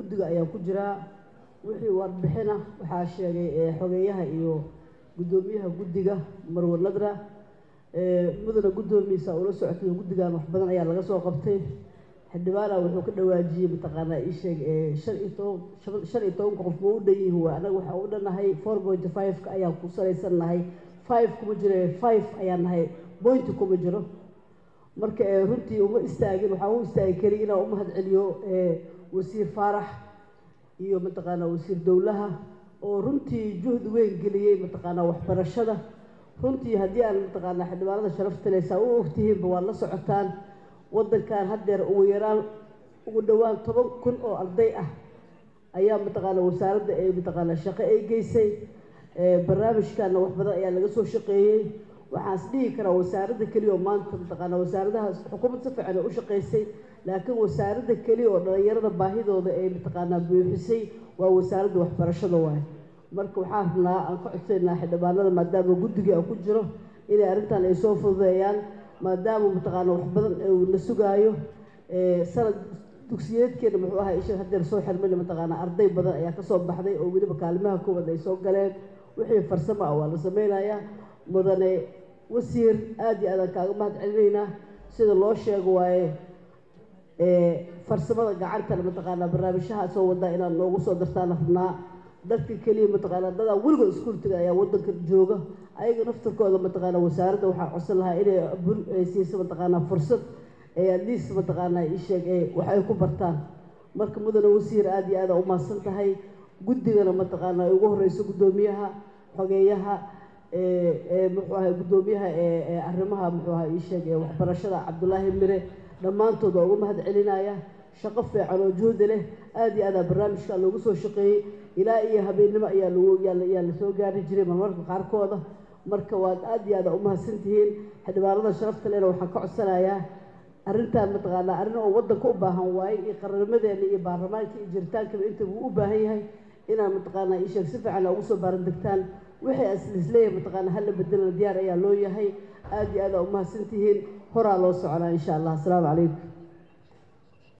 guddiga ayaan ku jiraa wixii warbixina waxaa sheegay ee xogeeyaha iyo guddoomiyaha guddiga marwe nadra ee mudana guddoomiyiisa ula socotay guddigan wax badan ayaa laga soo qabtay xildhibaana wuxuu ka dhawaajiyey mataqaanaa ii sheeg ee shan iyo toban shan- shan iyo tobanka qof ma u dhan yihiin waa anaga waxaa u dhannahay four point five-ka ayaan ku salaysan nahay five kuma jiro five ayaan nahay pointi kuma jiro marka ee runtii uma istaagin waxaan u istaagi kari inaan u mahad celiyo ee wasiir faarax iyo mataqaanaa wasiir dowlaha oo runtii juhdi weyn geliyey mataqaanaa waxbarashada runtii haddii aan mataqaanaa xildhibaanada sharafta leh saa u ogtihiinba waad la socotaan waddankan haddeer ugu yaraan ugu dhowaan toban kun oo arday ah ayaa mataqaanaa wasaaradda ay mataqaanaa shaqo ay geysay ee barnaamijkaana wax badan ayaa laga soo shaqeeyey waxaan is dhihi karaa wasaaradda keliya oo maanta mataqaanaa wasaaradaha xukuumad si fiican ay u shaqaysay laakiin wasaaradda keliya oo dhalinyarada baahidooda ay mataqaanaa buuxisay waa wasaaradda waxbarashada waaye marka waxaan rabnaa aan ka codsaynaa xildhibaanada maadaama guddiga aan ku jiro inay arrintan ay soo fududeeyaan maadaama mataqaanaa wax badan uu la sugaayo ee sanad dugsiyeedkeena muxuu ahaa isha haddeer soo xirmayna mataqaanaa arday badan ayaa kasoo baxday oo weliba kaalimaha koowaad ay soo galeen wixii farsamo ah waa la sameynayaa mudane wasiir aad iyo aadaan kaaga mahad celinaynaa sida loo sheego waaye ee farsamada gacantana mataqaanaa barnaamijyaha soo wadaa inaad noogu soo dartaan rabnaa dadka keliya mataqaanaa dadaa weligood iskuultiga ayaa waddanka jooga ayaga naftarkooda mataqaanaa wasaaradda waxaa codsan lahaa inay bul ay siiso mataqaanaa fursad ee atleast mataqaanaa ii sheeg ee wax ay ku bartaan marka mudane wasiir aad iyo aada u mahadsan tahay guddigana mataqaanaa ay ugu horeyso guddoomiyaha xogeeyaha ee ee muxuu ahay guddoomiyaha ee ee arrimaha muxuu ahay ii sheeg ee waxbarashada cabdulaahi mire dhammaantood waa uga mahad celinaya shaqo fiican oo juhdi leh aad iyo aadaa barnaamijka loogu soo shaqeeyey ilaa iyo habeennimo ayaa lagu yaa la- yaa lasoo gaari jiray marmarka qaarkooda marka waad aad iyo aada u mahadsan tihiin xildhibaanada sharafta lehna waxaan ka codsanayaa arrintan mataqaanaa arrin oo waddanka u baahan waaye iyo qaranimadeena iyo baarlamaanka iyo jiritaankaba inta uu u baahan yahay inaan mataqaanaa ii sheeg si fiican ugu soo baarandegtaan wixii aslisleeyahay mataqaanaa hala bedelana diyaar ayaa loo yahay aad iyo aada u mahadsan tihiin horaa loo soconaa insha allah asalaamu calaykum